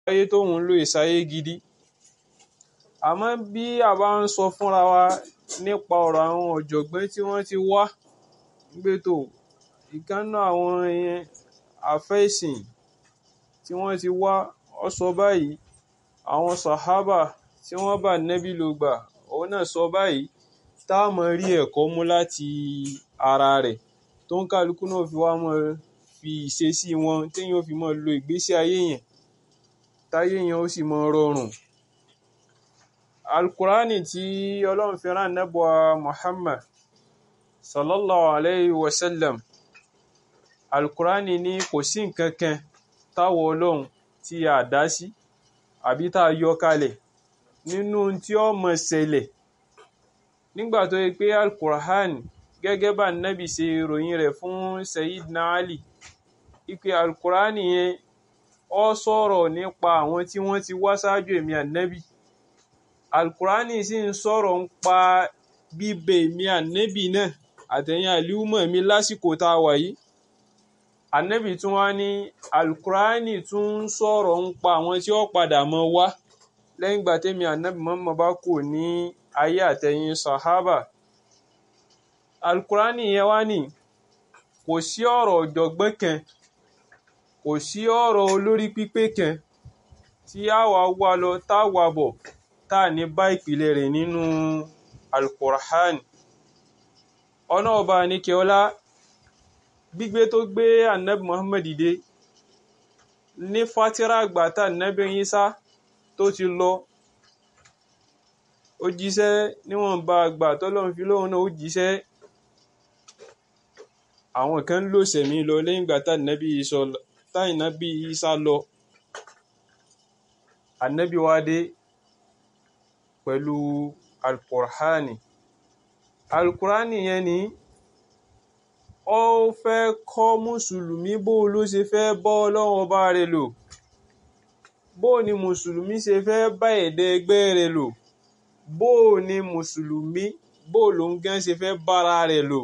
ayé tóun ń lò ìsáyé gidi àmọ́ bí a bá ń sọ fúnra wa nípa ọ̀rọ̀ àwọn ọ̀jọ̀gbọ́n tí wọ́n ti wá gbé tó ìkànnà àwọn àfẹ́sìn tí wọ́n ti wá ọ sọ báyìí àwọn sàhábà tí wọ́n bá nẹ́bí ló gbà òun náà sọ báyìí tá a mọ̀ rí ẹ̀kọ́ mú láti ara rẹ̀ tó ń kálukú náà fi wá mọ́ fi ìṣesí wọn téèyàn fi mọ́ lo ìgbésí ayé yẹn táyé yẹn ó sì mọ́ rọrùn alukurani tí ọlọ́run fi rán nẹ́bùa muhammad sallallahu alayhi wa sallam alukurani ní kò sí nǹkan kan táwọn ọlọ́run tí a dá sí àbí tá a yọ kalẹ̀ nínú tí ó mọ̀ ṣẹlẹ̀ nígbà tó yẹ pé alukurani gẹ́gẹ́ bá nẹ́bì ṣe ròyìn rẹ̀ fún sayidina ali ipe alukurani yẹn ó sọ̀rọ̀ nípa àwọn tí wọ́n ti wá ṣáájú èmi ànẹ́bì alukurani sì ń sọ̀rọ̀ ń pa bíbẹ èmi ànẹ́bì náà àtẹ̀yìn àlíwùmọ̀ mi lásìkò tá a wà yìí ànẹ́bì tún wá ní alukurani tún ń sọ̀rọ̀ ń pa àwọn tí ó padà mọ́ wá lẹ́yìn ìgbà tẹ́mi ànẹ́bì mọ́mọ́ bá kù ní ayé àtẹ̀yìn sahaba alukurani yẹn wá ní kò sí ọ̀rọ̀ ọ̀jọ̀gbọ́n kan kò sí ọ̀rọ̀ olórí pípé kan tí a wà wá lọ tá a wà bọ̀ tá a ní bá ìpìlẹ̀ rẹ̀ nínú alukur'an ọ̀nà ọba nìkẹ́ọ́lá gbígbé tó gbé anabi muhammad dìde ní fatira àgbà tá anabi Isa tó ti lọ ó jíṣẹ́ níwọ̀nba àgbà tọ́lọ́run fi lóhun náà ó jíṣẹ́ àwọn kan ń lò sẹ̀mí lọ lẹ́yìn ìgbà tá anabi Isa lọ anabi wa dé pẹ̀lú alukur'ani alukur'ani yẹn ni ó fẹ́ kọ́ mùsùlùmí bó ló ṣe fẹ́ bọ́ ọlọ́run ọba rẹ̀ lò bó ni mùsùlùmí ṣe fẹ́ bá ẹ̀dẹ́ ẹgbẹ́ rẹ̀ lò bó ni mùsùlùmí bó ló ń gán ṣe fẹ́ bára rẹ̀ lò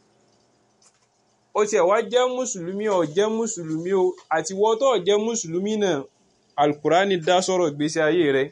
ó tiẹ̀ wá jẹ́ mùsùlùmí ó jẹ́ mùsùlùmí o àti wọ́n tó jẹ́ mùsùlùmí náà alukur'ani dá sọ̀rọ̀ ìgbésí ayé rẹ̀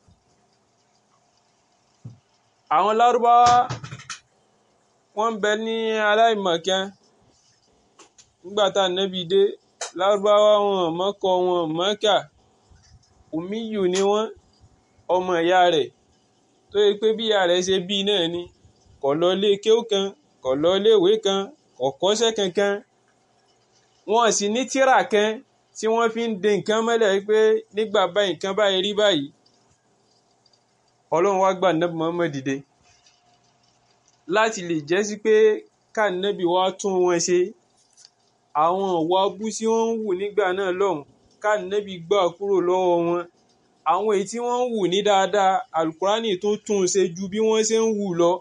àwọn lárúbáwá wọ́n ń bẹ ní aláìmọ̀kan nígbà tá nẹ́bi dé lárúbáwá wọn mọ́kọ wọn mọ́kà òmíyù ni wọ́n ọmọ ìyá rẹ̀ tó yẹ pé bí ìyá rẹ̀ ṣe bí náà ni kò lọ ilé kéwú kan kò lọ ilé ìwé kan kò kọ́ṣẹ́ kankan wọn sì ní tírà kan tí wọ́n fi ń de nǹkan mọ́lẹ̀ pé nígbà báyìí nǹkan báyìí rí báyìí ọlọ́run wá gbà nẹ́bí Muhammad dìde láti lè jẹ́ sí pé kánẹ́bí wá tún wọn ṣe àwọn ìwà abú tí wọ́n ń wù nígbà náà lọ́hùn kánẹ́bí gbà kúrò lọ́wọ́ wọn àwọn èyí tí wọ́n ń wù ní dáadáa alukurani tó tún ṣe ju bí wọ́n ṣe ń wù lọ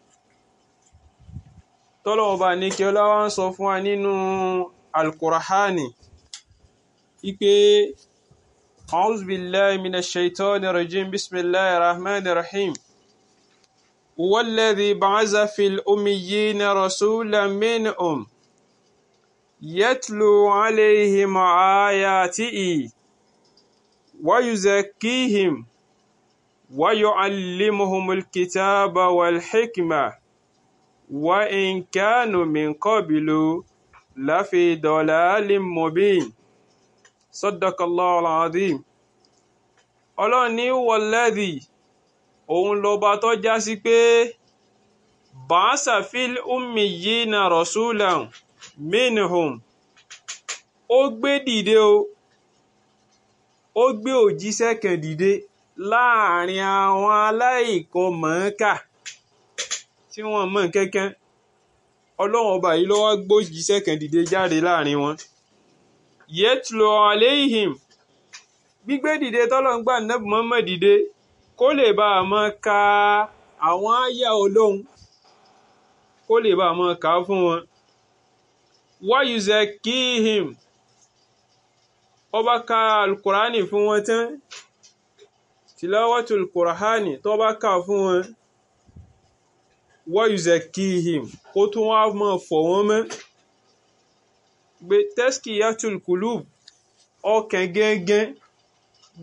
tọ́lọ́wọ́n bá ní kí ọlọ́wọ́ ń sọ fún wa nínú alukurani ipe. أعوذ بالله من الشيطان الرجيم بسم الله الرحمن الرحيم هو الذي بعث في الأميين رسولا منهم يتلو عليهم آياته ويزكيهم ويعلمهم الكتاب والحكمة وإن كانوا من قبل لفي ضلال مبين sadakallahu alazim ọlọ́run ní wọlẹ́dì òun lọba tó já sí pé bàásà fil ummiyina rasulan minhum ó gbé dìde o ó gbé òjíṣẹ́ kan dìde láàrin àwọn aláìkan mọ̀ọ́kà tí wọ́n mọ̀ kankan ọlọ́run ọba yìí ló wá gbójíṣẹ́ kan dìde jáde láàrin wọn yẹtùlọ aléhìm gbígbé dìde tọ́lọ́n gbà nẹ́bù mọ́mọ́ dìde kó lè bá a mọ́ ka àwọn àyà olóhun kó lè bá a mọ́ ka fún wọn wáyùzẹ kíhìm ó bá ka alukurani fún wọn tán tìlọ́wọ́tò alukurani tó bá ka fún wọn wáyùzẹ kíhìm kó tún wá mọ́ fọ̀ wọ́n mọ́ gbé tẹ́síkì yàtúl kùlùb ọkàn gẹ́gẹ́